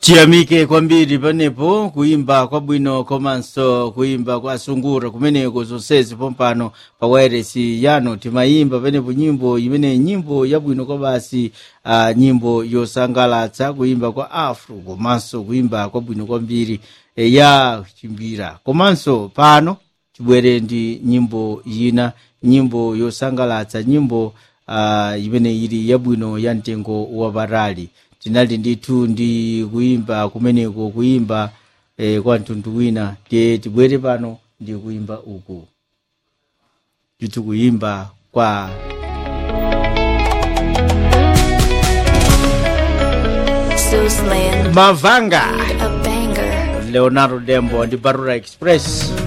tiyamike kwambiri panepo kuimba kwabwino komanso kuimba kwa sungura kumeneko zonsezi pompano pa wairesi yano timayimba panepo nyimbo imene nyimbo yabwino kwa basi uh, nyimbo yosangalatsa kuimba kwa afro komanso kuimba kwabwino kwambiri e, ya chimbira komanso pano tibwere ndi nyimbo yina nyimbo yosangalatsa nyimbo uh, imene ili yabwino ya mtengo wapatali tinali ndithu ndi kuimba kumeneko kuimba eh, kwa mtundu wina tiye tibwere pano ndi kuimba uku ndithu kuimba kwa Zeus land, mavanga a banger. leonardo dembo ndi barura express